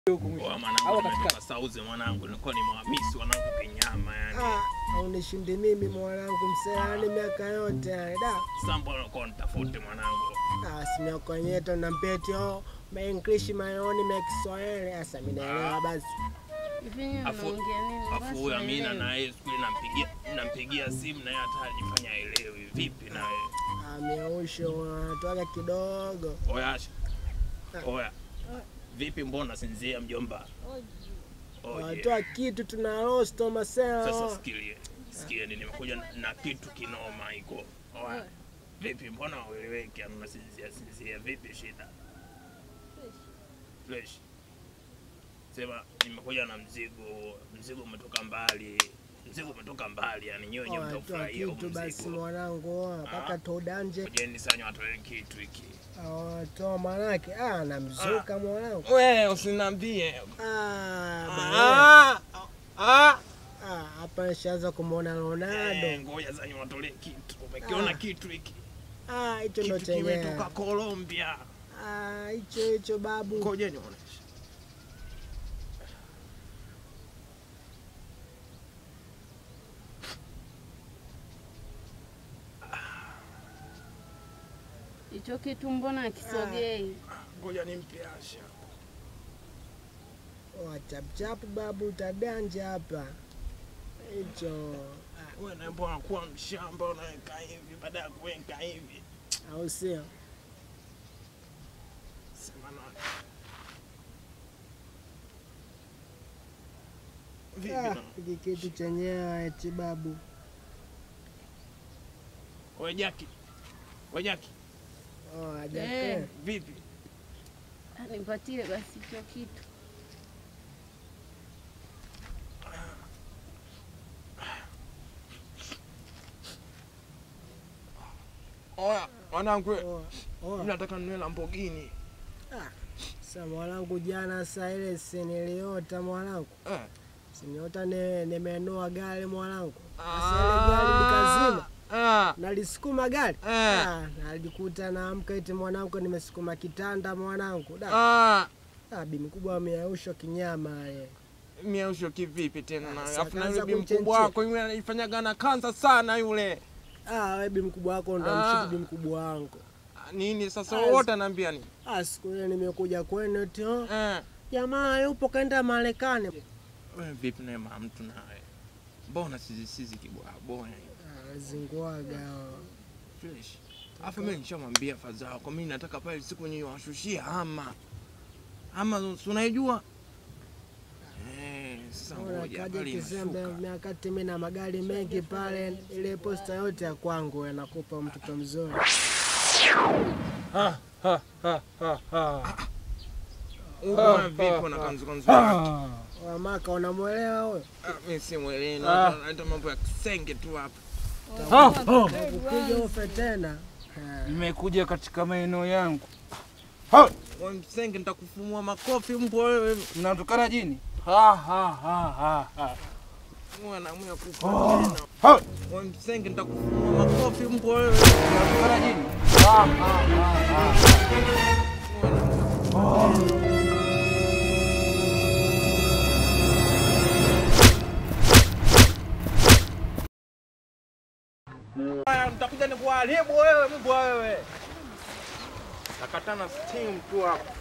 huko mwisho. Oa Au mwanangu, katikati. nimetoka sauzi mwanangu, nilikuwa ni mwamisi wanangu kinyama yani. Ah, aunishindi mimi mwanangu mseani miaka yote yani da. Sambo alikuwa nitafute mwanangu. Ah, simiokonyeto na mpeti oh, ma English mayoni ma Kiswahili. Sasa mimi naelewa basi. Hivi nyinyi Afu- mnaongea nini? Afu Basi huyo Amina naelewa. na yeye siku ile nampigia nampigia simu na yeye hata ajifanya aelewi. Vipi na wewe? Ah, miausho wanatoka kidogo. Oya Asha. Oya. Vipi mbona sinzia mjomba? Oh, yeah. Watoa kitu tuna rosto masela. Sasa sikilie. Sikieni nimekuja na- na kitu kinoma iko. Oya. Vipi mbona ueleweki ama unasinzia sinzia vipi shida? Fresh. Sema nimekuja na mzigo, mzigo umetoka mbali. Mzigo umetoka mbali yani nyewe nyewe Watoa mtafurahia huu kitu basi mzigo. mwanangu oh, mpaka todanje. Kujeni sanyo watoe kitu hiki. Watoa manake ah namzuka mwanangu. We usiniambie. Ah, bana. Ah, ah. Ah, hapa nishaanza kumwona Ronaldo. Eh, ngoja zanyo watolee kitu. Umekiona Ah. kitu hiki? Ah, hicho ndo Kitu kimetoka chenyewe. Colombia. Ah, hicho hicho babu. Ngoja nionyeshe. Hicho kitu mbona akisogei? Ngoja nimpe Asha. Oh, chap chap babu utadanja hapa. Hicho Wewe na mbona kuwa mshamba unaweka hivi baada ya kuweka hivi. au sio? Sema nani? Vipi Ah, na? hiki kitu chenyewe eti babu. Wewe Jaki. Wewe Jaki. Oh, Eh. hajape. Vipi? Ah, Nipatie basi hicho kitu. Oya, wanangu, Oh, oh. mimi nataka ninunue Lamborghini. Sasa mwanangu, jana saa ile si niliota mwanangu, Eh. siniota ni- nimenua gari mwanangu. Sasa ile gari nikazima Ah. nalisukuma gari Eh. ah, najikuta naamka eti mwanangu nimesukuma kitanda mwanangu da Ah. ah, bi mkubwa ameaushwa kinyama ye. Miausho kivipi tena na Sasa afu na kaanza yule bi kunchenchea. mkubwa wako yule anaifanyaga na kanza sana yule. Ah, we bi mkubwa wako ndo Ah. mshiki bi mkubwa wangu. Ah, Nini sasa Ah, wote anaambia nini? Ah, siku ile nimekuja kwenu eti oh, Eh. jamaa yupo kaenda Marekani. Wewe vipi naye mama mtu naye? Mbona sisi sisi kibwa boya Ah, zinguaga oh. fresh. Afu mimi nishamwambia fadhaa kwa mimi nataka pale siku yenyewe washushie hama. Hama si unaijua? Eh, sasa Ona ngoja kaja pale kizembe inashuka. miakati mimi na magari mengi pale, ile posta yote ya kwangu yanakupa mtoto mzuri. Ha, ha, ha, ha, ha. Uko vipi na kanzu kanzu? Ah. Wamaka unamwelewa huyo? Ah, Mimi si mwelewa, Ah. naita mambo ya kisenge tu hapa. Ha, ha. Ukija ufe tena. Ah, Nimekuja katika maeneo yangu. Wewe msenge nitakufumua makofi mbwa wewe. Mnatokana jini? Ha, ha, ha, ha, ha. Mwanamwe kufa Oh. tena. Ha. Wewe msenge nitakufumua makofi mbwa wewe. Mnatokana jini? Ha, ha, ha, ha. Haya, nitakuja nikuharibu wewe mbwa wewe. Takatana steam tu hapa.